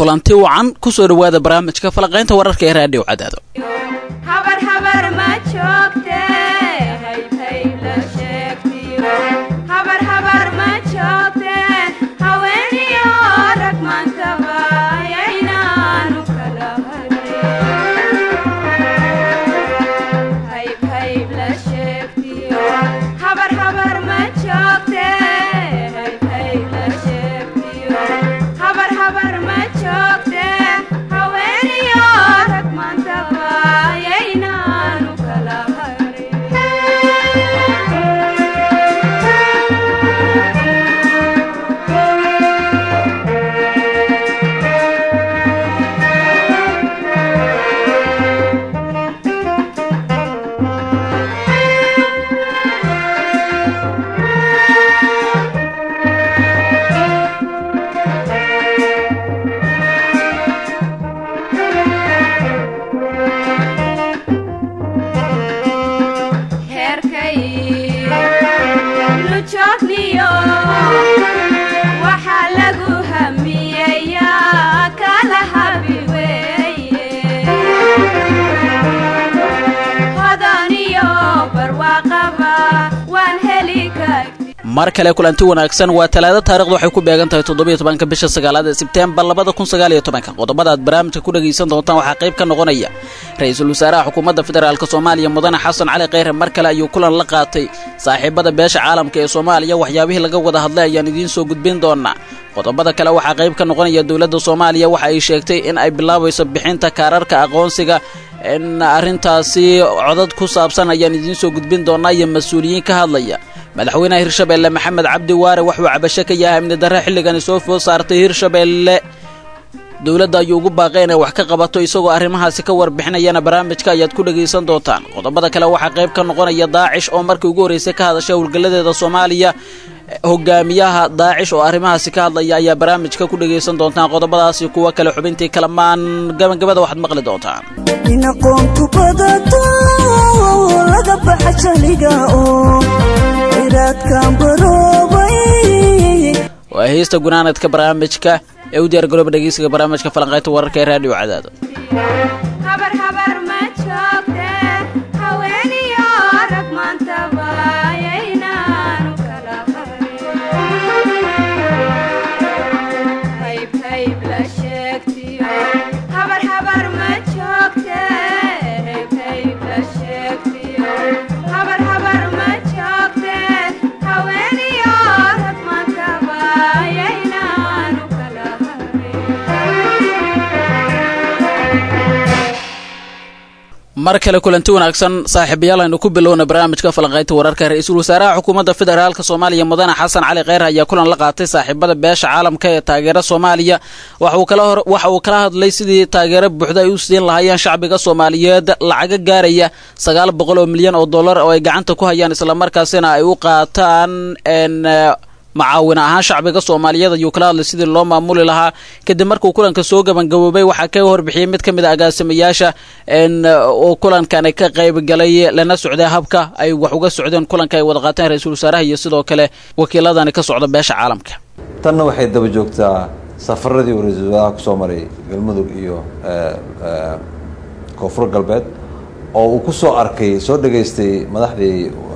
kulanti wacan ku soo dhowaada barnaamijka falaqaynta wararka ee raadhiyo cadaado mar kale kulanti wanaagsan waa talaado taarikhdu waxay ku beegan tahay toddobiyo tobanka bisha sagaalaad ee sebteembar labada kun sagaaliyo tobanka qodobada aad barnaamijka ku dhegaysan doontaan waxaa qayb ka noqonaya ra-iisul wasaaraha xukuumadda federaalk soomaaliya mudane xasan cali kheyre mar kale ayuu kulan la qaatay saaxiibada beesha caalamka ee soomaaliya waxyaabihii laga wada hadlay ayaan idiin soo gudbin doonaa qodobada kale waxaa qayb ka noqonaya dowladda soomaaliya waxa ay sheegtay in ay bilaabayso bixinta kaararka aqoonsiga in arrintaasi codad ku saabsan ayaan idiin soo gudbin doonaa iyo mas-uuliyiin ka hadlaya madaxweynaha hirshabeelle maxamed cabdi waare waxuu cabasho ka yahay amni darre xilligani soo food saartay hirshabeelle dowladda ayuu ugu baaqay inay wax ka qabato isagoo arrimahaasi ka warbixinayana barnaamijka ayaad ku dhegaysan doontaan qodobada kale waxaa qayb ka noqonaya daacish oo markii ugu horreysay ka hadashay howlgalladeeda soomaaliya hogaamiyaha daacish oo arrimahaasi ka hadlaya ayaa barnaamijka ku dhegaysan doontaan qodobadaasi kuwa kale xubintii kalamaan gabagabada waxaad maqli doontaan inaqoonku badato laga baxa jaliga oo ciraadkan baroobay waa heesta gunaanadka barnaamijka ee u diyaargarooba dhegeysiga barnaamijka falanqaynta wararka ee raadhiyo cadaado mar kale kulanti wanaagsan saaxiibayaal aynu ku bilowna barnaamijka falanqaynta wararka ra-iisul wasaaraha xukuumadda federaalk soomaaliya mudane xasan cali kheyr ayaa kulan la qaatay saaxiibada beesha caalamka ee taageera soomaaliya waxa uu kala hadlay sidii taageero buuxda ay u siin lahaayeen shacbiga soomaaliyeed lacaga gaaraya sagaal boqol oo milyan oo dollar oo ay gacanta ku hayaan islamarkaasina ay u qaataan macaawin ahaan shacbiga soomaaliyeed ayuu kala hadlay sidii loo maamuli lahaa kadib markuu kulanka soo gabangaboobay waxaa ka warbixiyey mid ka mid a agaasimayaasha oo kulankani ka qaybgalay lana socday habka ay wax uga socdeen kulanka ay wada qaateen ra-iisul wasaaraha iyo sidoo kale wakiiladani ka socda beesha caalamka tanna waxay daba joogtaa safaradii uu ra-iisul wasaaraha kusoo maray galmudug iyo koonfur galbeed oo uu ku soo arkay soo dhegaystay madaxdii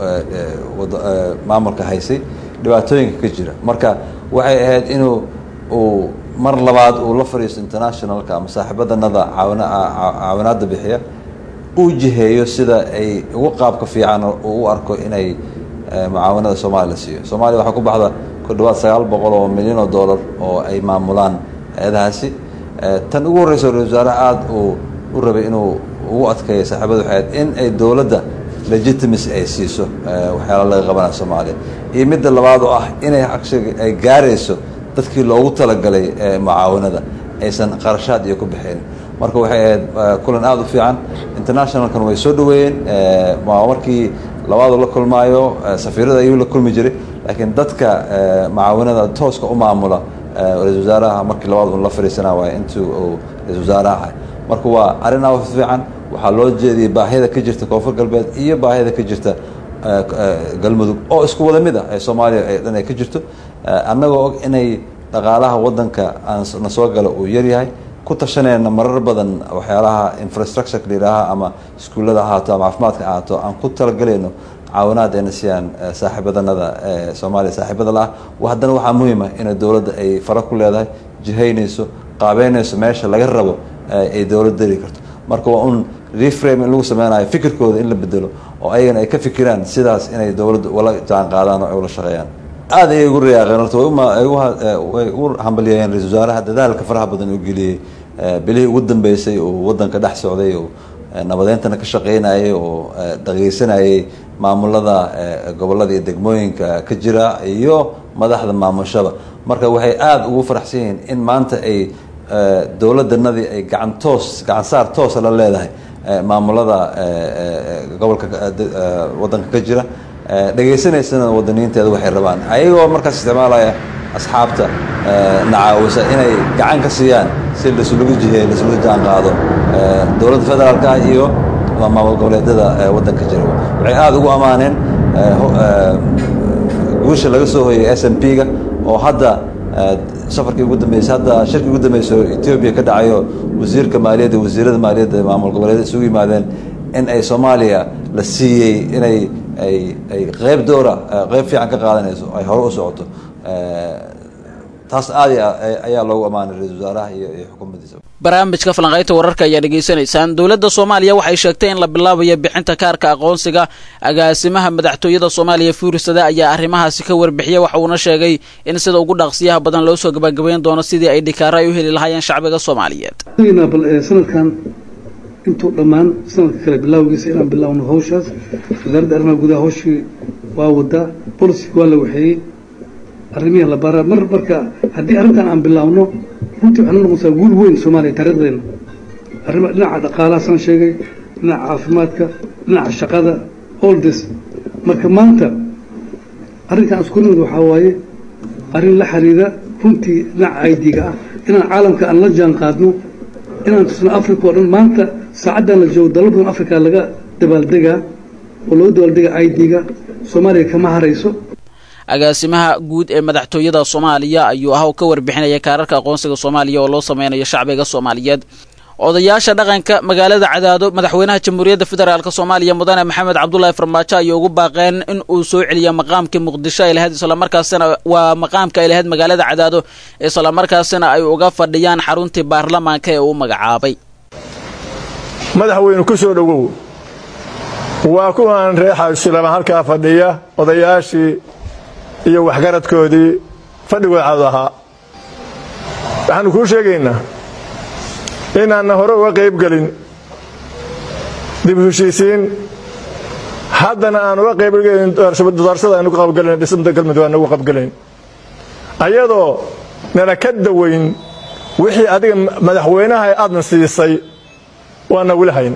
maamulka haysay dhibaatooyinka ka jira marka waxay ahayd inuu uu mar labaad uu la fadhiisto internationalka ama saaxiibadanada caawina caawinaadda bixiya uu jiheeyo sida ay ugu qaabka fiican uu u arko inay mucaawanada soomaaliya la siiyo soomaaliya waxaa ku baxda ku dhawaad sagaal boqol oo milyan oo dollar oo ay maamulaan hay-adahaasi tan ugu horreysa ra-isul wasaare aada uu u rabay inuu ugu adkeeyo saaxiibada waxay ahayd in ay dowladda legitimacy ay siiso waxyaala laga qabanaya soomaaliya iyo midda labaad oo ah inay actually ay gaarayso dadkii loogu talagalay mucaawanada aysan qarashaad iyo ku bixin marka waxay ahayd kulan aada u fiican internationalkan way soo dhaweeyeen markii labaadu la kulmaayo safiirada ayuu la kulmi jiray laakiin dadka mucaawanada tooska u maamula ra-isul wasaaraha markii labaad un la fadhiisana waay intuu uu ra-isul wasaaraha ahay marka waa arrin aada u fiican waxaa loo jeediyey baahida ka jirta koonfur galbeed iyo baahida ka jirta galmudug oo isku wada mid ah ee soomaaliya ee dhan ay ka jirto annagoo og inay dhaqaalaha waddanka na soo gala uu yaryahay ku tashanayna marar badan waxyaalaha infrastructureka layidhaaha ama iskuullada ahaato ama caafimaadka ahaato aan ku talagalayno caawinaad ayna siiyaan saaxiibadanada ee soomaaliya saaxiibada la ah haddana waxaa muhiima inay dowladda ay fara ku leedahay jihaynayso qaabeynayso meesha laga rabo ay dowladda dari karto marka waa un reframe in lagu sameynayo fikirkooda in la bedelo oo ayagana ay ka fikiraan sidaas inay dowladda ula jaan qaadaan oo ay ula shaqeeyaan aad ayay ugu riyaaqeen horta way ugu hambalyeeyeen ra-isul wasaaraha dadaalka faraha badan uu geliyey bilihii ugu dambeysay oo waddanka dhex socday oo nabadeyntana ka shaqeynayay oo dhageysanayay maamulada gobollada iyo degmooyinka ka jira iyo madaxda maamushada marka waxay aada ugu faraxsan yihiin in maanta ay dowladdanadii ay gacan toos gacan saar toosa la leedahay maamulada gobolka waddanka ka jira dhegaysanaysana wadaniinteeda waxay rabaan ayagoo markaas isticmaalaya asxaabta nacaawisa inay gacan ka siiyaan si laisulagu jiheeyo laisula jaan qaado dowladda federaalka ah iyo maamul goboleedyada waddanka jira waxay aada ugu ammaaneen guusha laga soo hoyay s m p ga oo hadda safarkii ugu dambeysay hadda shirkii ugu dambeysay oo etoobiya ka dhacayo wasiirka maaliyadda wasiirada maaliyadda maamul goboleedyada isugu yimaadeen in ay soomaaliya la siiyey inay ay ay qeyb doora qeyb fiican ka qaadanayso ay hore u socoto taas aad ayaa loogu ammaanay ra-isul wasaaraha iyo iyo xukuumaddiisa barnaamijka falanqaynta wararka ayaa dhegaysanaysaan dowladda soomaaliya waxay sheegtay in la bilaabayo bixinta kaarka aqoonsiga agaasimaha madaxtooyada soomaaliya fuurisada ayaa arrimahaasi ka warbixiyey waxa uuna sheegay in sida ugu dhaqsiyaha badan loo soo gabagabayn doono sidii ay dhikaaro ay u heli lahaayeen shacbiga soomaaliyeed bal sanadkan intuu dhammaan sanadka kale bilaawgiisa inaan bilaawno hawshaas wasaaradda arrimaha gudaha hawshii waa wadaa bolisiga waa la waxeeyey arrimihii la baraa mar marka haddii arrintan aan bilaawno runtii waxay noqonaysaa guul weyn soomaaliya taariikhdeena arrima dhinaca dhaqaalaha san sheegay dhinaca caafimaadka dhinaca shaqada all this marka maanta arrinkan isku nimid waxaa waaye arrin la xiriira runtii dhinaca aidiga ah inaan caalamka aan la jaan qaadno inaan tusno africa oo dhan maanta saacaddan la joogo dalal badan africa laga dabaaldegaa oo loo dabaaldegaa aidiga soomaaliya kama harayso agaasimaha guud ee madaxtooyada soomaaliya ayuu ah ka warbixinaya kaararka aqoonsiga soomaaliya oo loo sameynayo shacbiga soomaaliyeed odayaasha dhaqanka magaalada cadaado madaxweynaha jamhuuriyadda federaalk soomaaliya mudane maxamed cabdulaahi farmaajo ayay ugu baaqeen in uu soo celiya maqaamkii muqdisho ay lahayd islamarkaasina waa maqaamka ay lahayd magaalada cadaado islamarkaasina ay uga fadhiyaan xaruntii baarlamaanka ee uu magacaabay madaxweyne ku soo dhowow waa kuwan reexa islaama halkaa fadhiya odayaashii iyo waxgaradkoodii fadhigooda cad ahaa waxaannu kuu sheegaynaa inaanna hore uga qayb gelin dib heshiisiin haddana aan uga qaybgelin doorsada aynu ka qabgelayn dhismada galmudug aan uga qabgelayn ayadoo nana ka dawayn wixii adiga madaxweynaha aadna siisay waana weli hayn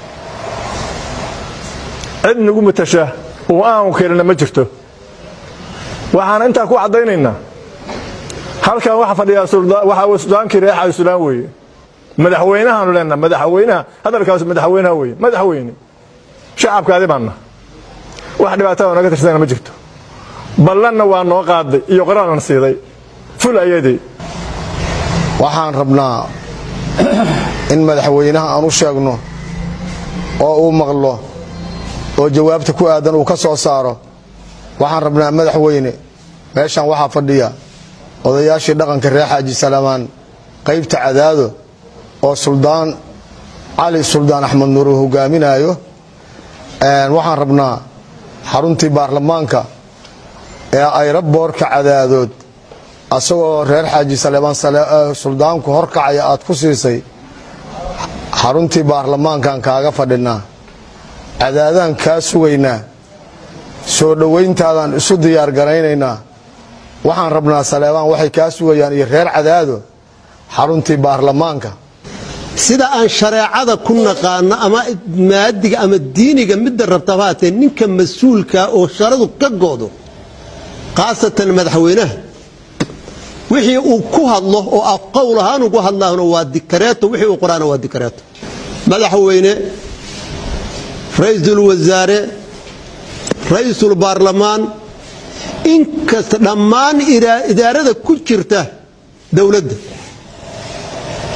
cid nagu matasha oo aan keenana ma jirto waxaan intaa ku caddaynaynaa halkan waxa fadhiyaa waxaa sudaankii reexa islaan weeye madaxweynahaanu leenaha madaxweynaha hadalkaas madaxweynaha weeye madaxweyne shacabkaadi baanna wax dhibaatada naga tirsana ma jirto ballanna waa noo qaaday iyo qoraanan siiday ful ayadii waxaan rabnaa in madaxweynaha aan u sheegno oo uu maqlo oo jawaabta ku aadan uu ka soo saaro waxaan rabnaa madaxweyne meeshan waxaa fadhiya odayaashii dhaqanka reer xaaji salaamaan qaybta cadaado oo suldaan cali suldaan axmed nuur uu hogaaminaayo waxaan rabnaa xaruntii baarlamaanka ee ayraboorka cadaadood asagoo reer xaaji salaamaan suldaanku horkacaya aad ku siisay xaruntii baarlamaankan kaaga fadhinaa cadaadaan kaa sugaynaa soo dhowayntaadaan isu diyaar garaynaynaa waxaan rabnaa saleebaan waxay kaa sugayaan iyo reer cadaado xaruntii baarlamaanka sida aan shareecada ku naqaano ama maadiga ama diiniga midda rabtaba haatee ninka mas-uulka oo sharadu ka goodo khaasatan madaxweynaha wixii uu ku hadlo oo af qowl ahaan ugu hadlaahna waa dikareeto wixii uu qoraana waa dikareeto madaxweyne ra-iisul wasaare ra-iisul baarlamaan inkasta dhammaan idaarada ku jirta dowladda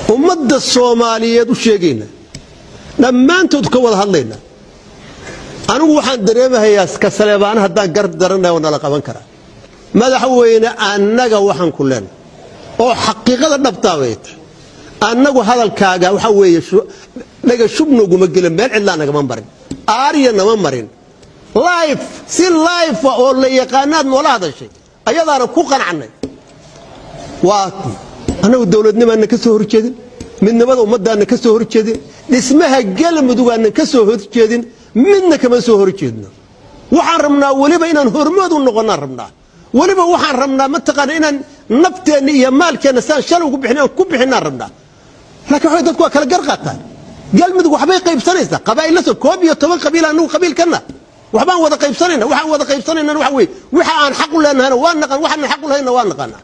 ummadda soomaaliyeed u sheegaynaa dhammaantood ka wada hadlaynaa anigu waxaan dareemahayaa ka saleebaana haddaan gar daranay oo nala qaban karaa madaxweyne annaga waxaan ku leenahay oo xaqiiqada dhabtaa bay tahay annagu hadalkaaga waxaa weeye dhaga shubnoguma gelin meel cidlaa nagama marin aariya nama marin life si life oo la yaqaanaad noola hadashay ayadaana ku qanacnay waa annagu dowladnimaana ka soo horjeedin midnimada ummaddaana ka soo horjeedin dhismaha galmudugaana ka soo horjeedin midna kama soo horjeedno waxaan rabnaa weliba inaan hormood u noqonnaan rabnaa weliba waxaan rabnaa mataqaana inaan nafteenna iyo maalkeenna saan shalay ugu bixin aan ku bixinaan rabnaa laakiin waxay dadku waa kala gar qaataan galmudug waxbay qaybsanaysaa qabaa'illa soo koob iyo toban qabiil anagu qabiilkanna waxbaan wada qaybsanayna waxaan wada qaybsanayna waxa weeye waxa aan xaq u leenahayna waa naqaan waxaan xaq u lahayna waa naqaanaa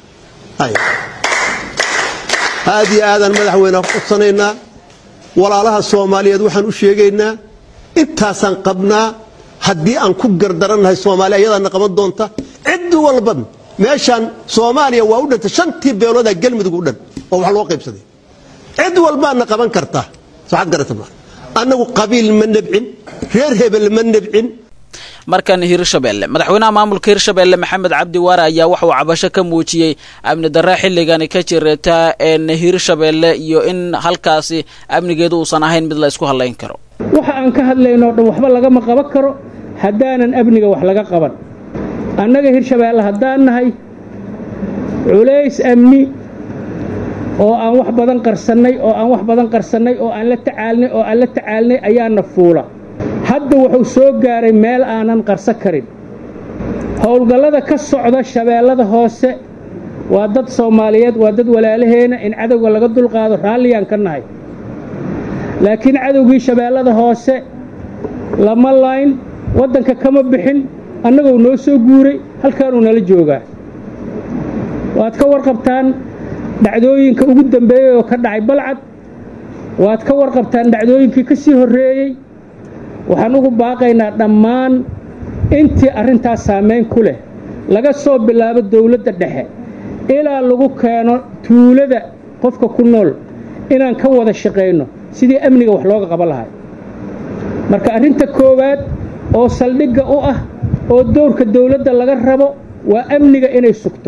aad iyo aadaan madaxweyne codsanaynaa walaalaha soomaaliyeed waxaan u sheegaynaa intaasaan qabnaa haddii aan ku gardarannahay soomaaliya ayadaana qaban doonta cid walba meeshaan soomaaliya waa u dhantay shantii beeloodaa galmudug u dhan oo wax loo qaybsaday cid walbaana qaban kartaa soxad garata ma annagu qabiil ma nebcin reer hebel ma nebcin markan hirshabelle madaxweynaha maamulka hirshabelle maxamed cabdi waare ayaa waxa uu cabasho ka muujiyey amni darre xilligani ka jirta een hirshabelle iyo in halkaasi amnigeedu uusan ahayn mid la isku hadlayn karo waxa aan ka hadlayno o dhan waxba lagama qaban karo haddaanan amniga wax laga qaban annaga hirshabeelle haddaan nahay culays amni oo aan wax badan qarsannay oo aan wax badan qarsannay oo aan la tacaalnay oo aan la tacaalnay ayaana fuula hadda wuxuu soo gaaray meel aanan qarso karin howlgallada ka socda shabeellada hoose waa dad soomaaliyeed waa dad walaalaheena in cadowga laga dulqaado raalliyaan ka nahay laakiin cadowgii shabeellada hoose lama layn waddanka kama bixin annagoo noo soo guuray halkaanuu nala joogaa waad ka warqabtaan dhacdooyinka ugu dambeeyey oo ka dhacay balcad waad ka warqabtaan dhacdooyinkii ka sii horreeyey waxaan ugu baaqaynaa dhammaan intii arrintaas saamayn ku leh laga soo bilaabo dawladda dhexe ilaa lagu keeno tuulada qofka ku nool inaan ka wada shaqayno sidii amniga wax looga qaban lahay marka arrinta koowaad oo saldhigga u ah oo dowrka dawladda laga rabo waa amniga inay sugto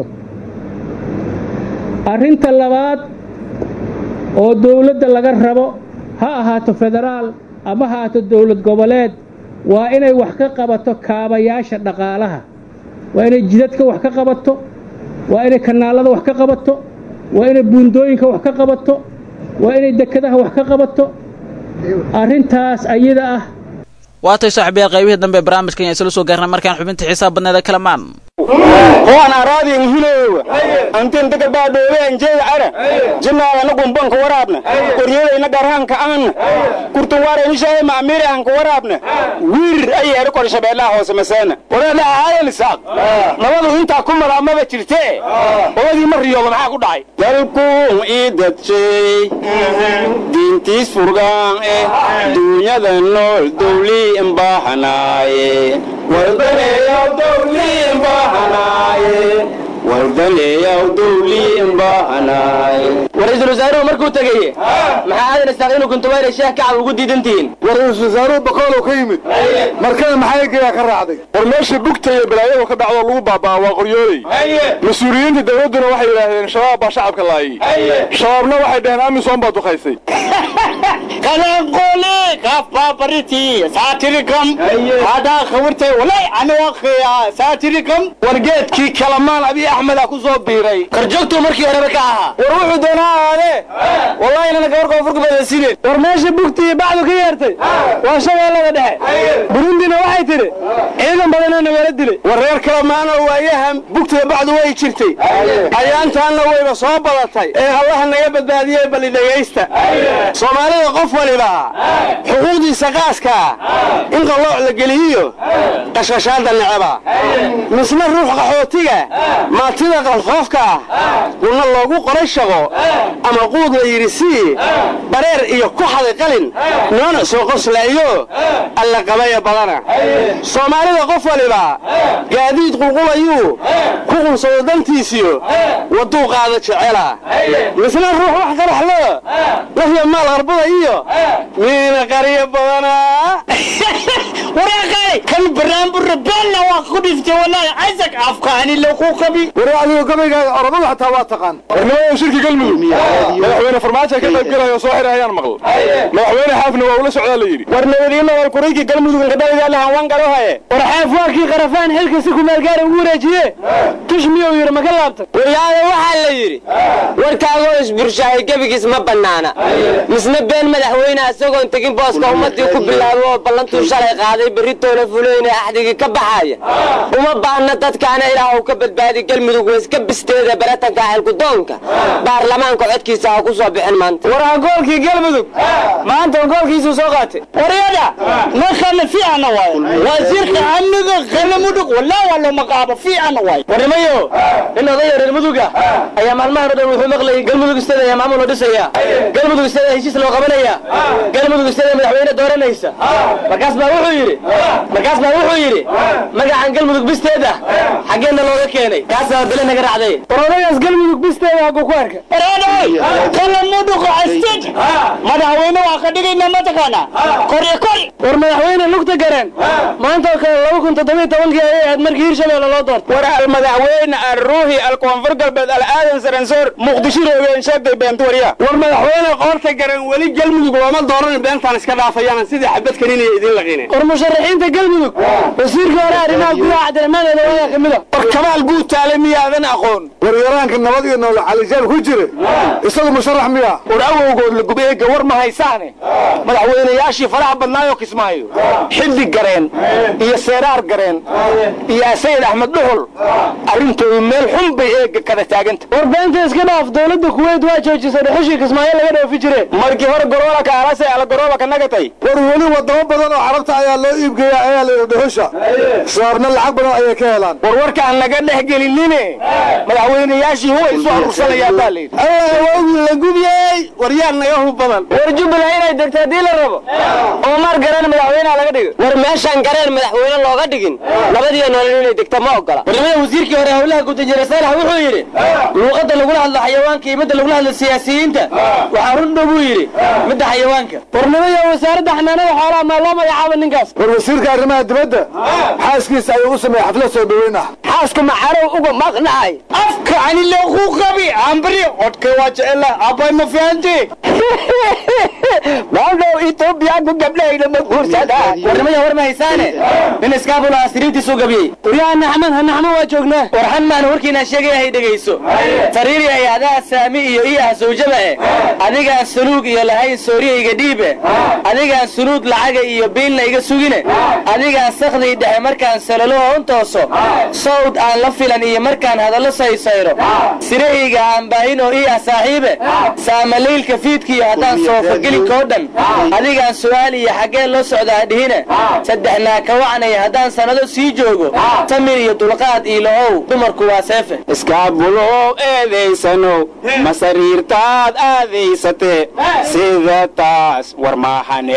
arrinta labaad oo dawladda laga rabo ha ahaato federaal ama ha ahaato dawlad goboleed waa inay wax ka qabato kaabayaasha dhaqaalaha waa inay jidadka wax ka qabato waa inay kanaalada wax ka qabato waa inay buundooyinka wax ka qabato waa inay dekedaha wax ka qabato arrintaas ayada ah waatay saaxiibayaal qaybihii dambe ee barnaamijkan ayaan isla soo gaarnay markaan xubinta xisaab badneeda kalamaan hoan araadin hilowa antin daga baadhoobeen jeey ara jinaadana gumbanka waraabna qoryadayna garhanka aana kurtuwaarayni shahay maamiiri anka waraabna wir ayeeri kor shabeellaha hoose maseena wareedha aayan isaaq nabadu intaa ku malaamaba jirtee obadii ma riyooba maxaa ku dhacay dalkuun ii dadshay diintiis furgaan eh duunyada nool dowlii imbaahanaaye wardaneeyaw dowlii imbaahanaaye wardaneeyaw dowlii imbaahanaaye war-iisul wasaaruhu markuu tegaye maxaa aadan isaaq inuu kuntubayra sheeh kacab ugu diidantihiin war ra-iisul wasaaruhu boqolow ka yimid markada maxay geeyaa ka raacday war meesha bugta iyo balaayadu ka dhacdo lagu baabaa waa qoryooley mas-uuliyiinta dowladduna waxay yidhaahdeen shabaab baa shacabka laayay shabaabna waxay dhaheen amisom baa dukaysay kalanqole kafbabariti saatirikam hadaa khawirtay walay aniga saatirikam war geedkii kalamaan abi axmeda ku soo biiray karjoogtuu markii horeba ka ahaa war wuxuu doonaa ahaadee wallahi inana gabar koonfurka badasiinen war meesha bugtii bacdu ka yeertay waa shabeellada dhexe burundina waxay tidhi ciidan badanoo nagala dilay war reer kalamaana waayahan bugtiga bacdu way jirtay ayaantaanna wayba soo badatay ee allaha naga badbaadiyey bali dhegaysta soomaalida qof waliba xuquuqdiisa qaaskaa in qallooc la geliyiyo qashqashaada neceba misna ruux qaxootiga maatida qalfoofka ah guna loogu qoray shaqo ama quud la yidhi sii bareer iyo ku xaday qalin noona soo qoslaayo alla qabaya badana soomaalida qof waliba gaadiid qulqulayuu ku qunsado dantiisiyo wadduu qaada jecela misna ruux wax qaraxlo lahya maal harbada iyo miina qaryo badana waraaqay kan baraanbura beelna waa ku dhiftay wallaahi casag afkaani lagu qabi war adigu gabaygaaga orodada xataa waa taqaan warnimada shirki galmudug madaxweyne farmaajo ka qayb galaya soo xidhay ayaan maql madaxweyne xaafna waa ula socdaa la yidhi war nabadiina war kurayki galmudug kadhaligaalahan wan galohaye war xaaf waakii qarafaan xilka si kumaalgaara ugu wareejiye tush miyuu yidhi maka laabtay waryaada waxaa la yidhi warkaagoo isburshahay gebigiis ma bannaana misna been madaxweyne isagoon tegin booska ummadii ku bilaabo oo ballantuu shalay qaaday berritoona fuleyne axdigii ka baxaaya uma baahna dadkaana ilaah ka badbaadi galmudug waiska bisteeda baratanka xilkudoonka baarlamaanka codkiisa ha ku soo bixin maanta war angoolkii galmudug maanta angoolkiisuu soo qaatay waryada markana fiicana waayo wasiirka amniga galmudug walaa waa loo magacaabo fiicana waayo warnimayo nin odaya reer muduga ayaa maalmahan o dhan wuxuu maqlayay galmudug istada ayaa maamul loo dhisaya galmudug istada heshiis loo qabanaya galmudug istada madaxweyne dooranaysa markaas baa wuxuu yidhi markaas baa wuxuu yidhi magacan galmudug bisteeda xaggeenna looga keenay kaasaa bele naga raacday war odagaas galmudug bisteeda hagguu ku arkay galmudug asted madaxweyne waa ka dhigayna mataqaana koryo kor war madaxweyne lugta gareen maanta oo kale laba kun toddobiyo tobankii ayay ahayd markii hirshabeelle loo doortay war almadaxweyne alruuhi alkoonfur galbeed alaadan saransoor muqdisho roogeen sheegtay beentuwarya war madaxweyne qoorta garan weli galmudug looma dooran beentaan iska dhaafayaan sidii xabad kaninaya idiin laqine war musharaxiinta galmudug wasiirka hore arrimaha gudaha cabdiraxmaan eedawaada ka mida war kamaal guud taale miyaadan aqoon war yaraanka nabad iyo noolo calijaab ku jira isagu musharax miya war awowgood la gubeega war ma haysaane madaxweynayaashii faraha badnaayoo kismaayo xilli gareen iyo seeraar gareen iyo sayid axmed dhuxul arrintoodu meel xun bay eega kada taaganta war beenta iska dhaaf dowladda kuweyt waa joojisay dhuxushii kismaayo laga dhoofi jire markii hore goroola ka alasay ala gorooba ka nagatay war weli wadamo badan oo carabta ayaa loo iibgeeya ayaa layidhi dhuxusha saarna lacag badan ayay ka helaan war warkaan naga dhex gelinine madaxweynayaashii huwa isu aruursanayaan baa layidhi allah wawgi la gubiyey waryaan naga hub badan war jubbaland inay degto haddii la rabo oo maar garan madaxweynaha laga dhigo war meeshaan gareen madaxweyne looga dhigin nabadiyo nolol inay degto ma ogola warnimada wasiirkii hore howlaha gudanjire saalax wuxuu yidhi luuqadda lagula hadlo xayawaanka iyo midda lagula hadlo siyaasiyiinta waxaa run dhow buu yidhi midda xayawaanka warnimada wasaaradda xanaanada xoolaha maa loo magacaabo ninkaas war wasiirka arrimaha dibadda xaaskiisa ayuu u sameeyey xaflad soo dhaweyn ah xaaska macarow uga maqnaay afka ani lagu qabi ambri codka waa jecela abay ma fihanti maadhow etoobiyaanku gabdhahayna ma guursadaan warnimada war ma haysaane nin iskaabula sariirtiisuu gabiyey waryaha naxman ha naxman waa joognaa war xan maana warkiinaa sheegaya hay dhegayso sariiri ay adaha saami iyo ii ah sawjaba eh adigaan sanuug iyo lahayn sooriyayga dhiibe adigaan sunuud lacaga iyo biilna iga sugine adigaan sakdii dhexe markaan salaloho un tooso sawd aan la filan iyo markaan hadallo saysayro sirahayga aan baahin oo ii ah saaxiibe saamaliilka fiidkiiyo haddaan soofagelinkoo dhan adigaan su'aal iyo xaggee loo socdaa dhihine saddexnaa ka wacnaya haddaan sannado sii joogo tamir iyo dulqaad iilahow dumarku waa seefe iskaabulow eedaysanow ma sariirtaad aadaysatee sida taas war maahane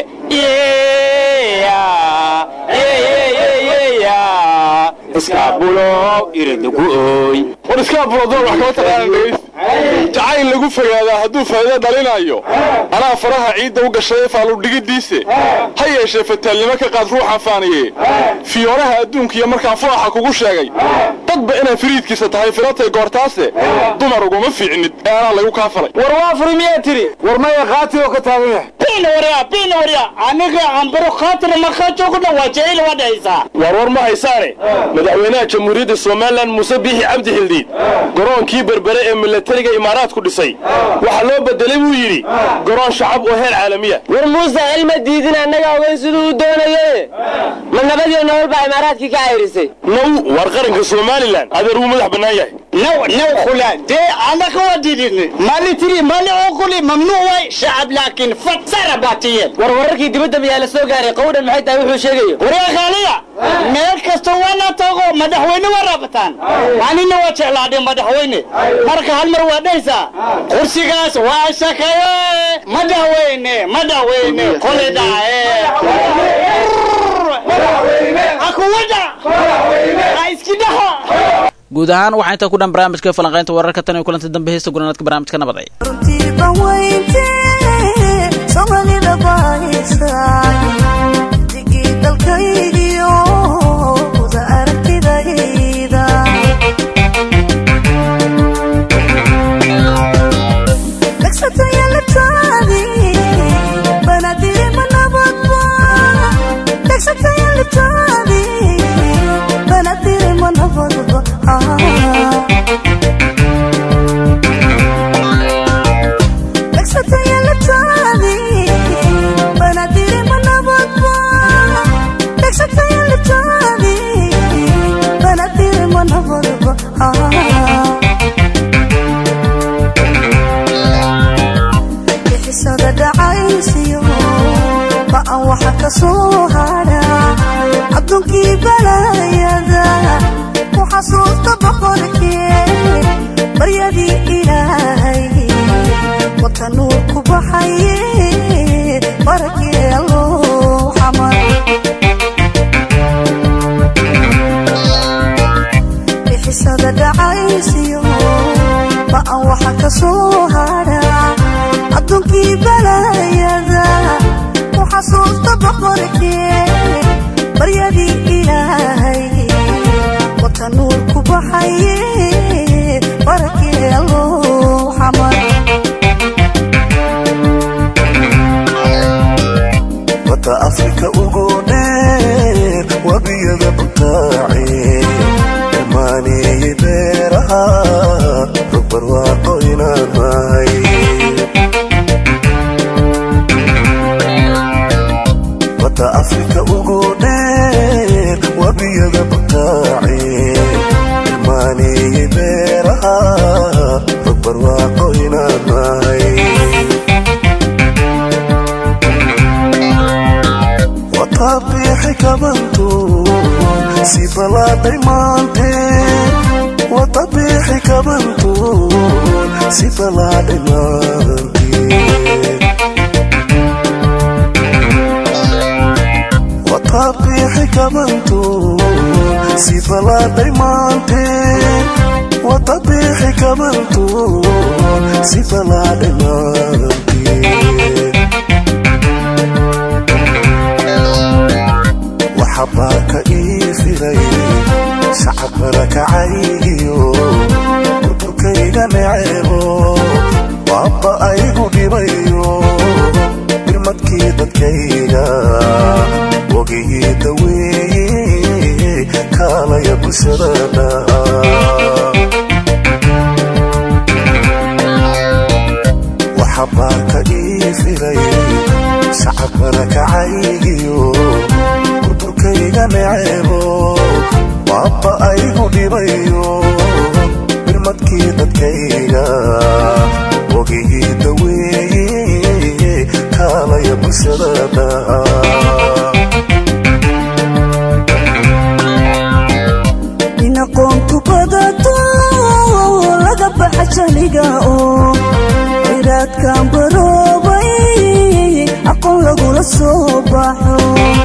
iskaabulow iridugu ooy war iskaabulodoon wax kama taqaanan dhegays jacayl lagu fogaadaa hadduu faa'iido dhalinayo anaa faraha ciidda u gashay faaludhigidiise ha yeeshee fataalnimo ka qaad ruuxan faaniye fiyooraha adduunka iyo markaan furaxa kugu sheegay dadba inaan firiidkiisa tahay filatay goortaase dumar uguma fiicnid ee anaa lagu kaa falay war waa furi miyaa tiri war maya qaati oo ka taagan yahay bina warya bina warya aniga ambaro khaatir markaa joogna waa jecel waa dhahaysaa war war ma haysaane madaxweynaha jamhuuriyadda somalilan muuse biixi cabdi xildiid garoonkii berbere ee milatariga imaaraadku dhisay waxaa loo bedelay buu yidhi garoon shacab oo heer caalamiya war muuse cilma diidin annaga siduu u doonaye ma nabadiyo nolol baa imaaraadkii ka cayrisay now war qaranka soomaaliya somalilan adeer wuu madax bannaan yahay نو نو خلا دي انا كواديدني مالي تري مالي عقولي ممنوع واي شعب لكن فتر باتيه war wararkii dibadda miyaa la soo gaaray qowdhan maxay tahay wuxuu sheegayo وريا خالية meel kasta waana tago madaxweyne waa raabataan anina waa jeclaadhay madaxweyne marka hal mar waa dhahaysaa kursigaas waa shakaye madaxweyne madaxweyne kole dhace akuwada ha iski dhaha guud ahaan waxaa intaa ku dhan barnaamijka falanqaynta wararka tan iyo kulanti dambe heesta gunaanadka barnaamijka nabadaya somalida baahisa digii dalkaygiyo wada aragtidayda dhagsatayalitaadi banadiri manabadba dhagsatayalitaadi banadiri manabadba dhagsatayalitaadi banadiri manabadba dhagsatayalitaadi banadiri manabadba bixisada dhacaysiyo ba'an waxa ka soo hadha adduunkii balayada ku xasuusta boqorkee baryadii ilaahay wata nuur ku baxaye barakee alloo xamar bixisada dhacaysiyo ba'an waxa ka soo hadha adduunkii balayada ku xasuusta boqorkee baryadii ilaahay wata nuur ku baxaye barakee alloo xamar wata afrika ugu dheer wabiyada butaace dhamaaneeyey beeraha rugbarwaaqo inaan mahay wata afrika ugu dheer wabiyada butaace dhamaaneeyey beeraha rugbarwaaqo inaan mahay watabiixi kabantu si balaaday maanteen watabiixi kabantu si balaaday maanteen watabiixi kabantu si balaaday maanteen watabiixi kabantu si balaaday maanteen waxabaa ka ii filay shacabkana kacaygiyo burburkayga neceebo waaba aygu dhibayo birmadkii dadkayga wogihii daweeye kaalaya bulshadana waxabaa ka ii filay shacabkana kacaygiyo burburkayga neceebo waaba aygu dhibayo birmadkii dadkayga wogihii daweeye kaalaya bulshadana in aqoontu badato laga baxa jaliga oo khayraadkan baroobay aqoon lagula soo baxo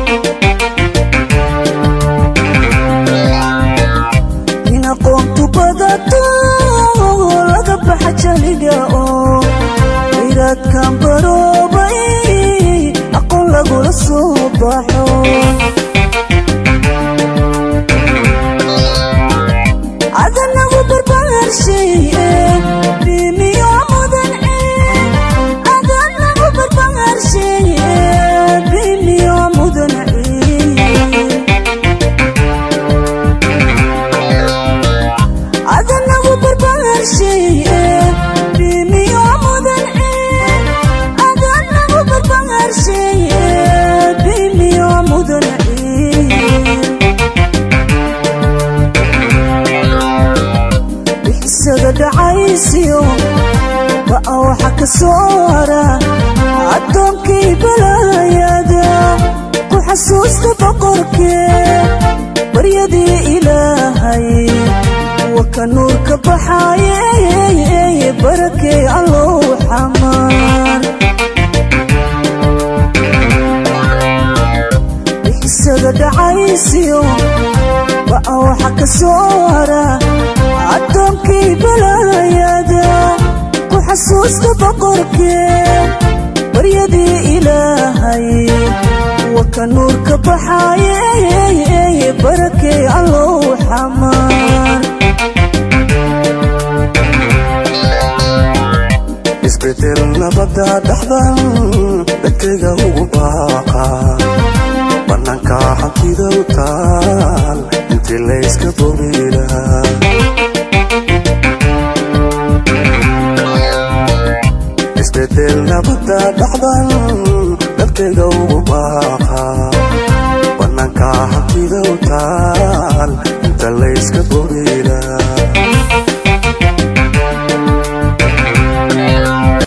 in aqoontu badato laga baxa jaliga oo khayraadkan baroobay aqoon lagula soo baxo adanagu barbaarshaye bimiyo mudan adanagu barbaarshaye bimiyo mudan adanagu barbaarshaye bimiyo mudan adanagu barbaarshaye bimiyo soo hara addoonkii balaayada ku xasuusta boqorkee baryadii ilaahay waka nuurka baxaaye barakee allow xamaan bixisaga dhacaysiyo ba'a waxa ka soo hara addoonkii balaayada ku xasuusta boqorkee baryadii ilaahay waka nuurka baxaaye barakee allow xamaan isbedel nabada dhaxdan dadkayga ugu baaqa bannaanka hantida u taal intii layska boobila isbedel nabada dhaxdan dadkayga ugu baaqa bannaanka hantida u taal